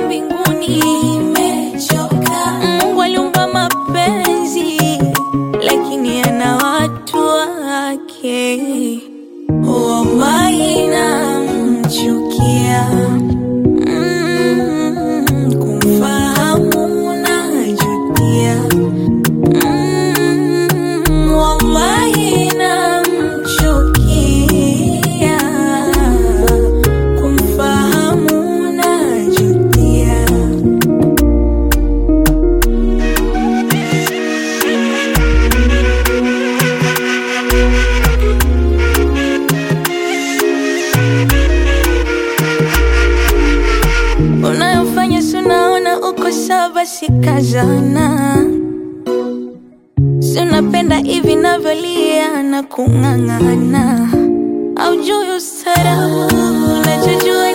mbinguni. Nimechoka. Mungu aliumba mapenzi, lakini ana watu wake. Wallahi namchukia. Mm, kumfahamu najutia. Mm, wallahi namchukia. Kumfahamu najutia. Unayofanya si unaona uko sawa, basi kazana. Si unapenda hivi navyolia na kung'ang'ana, aujui ustarabu, unachojua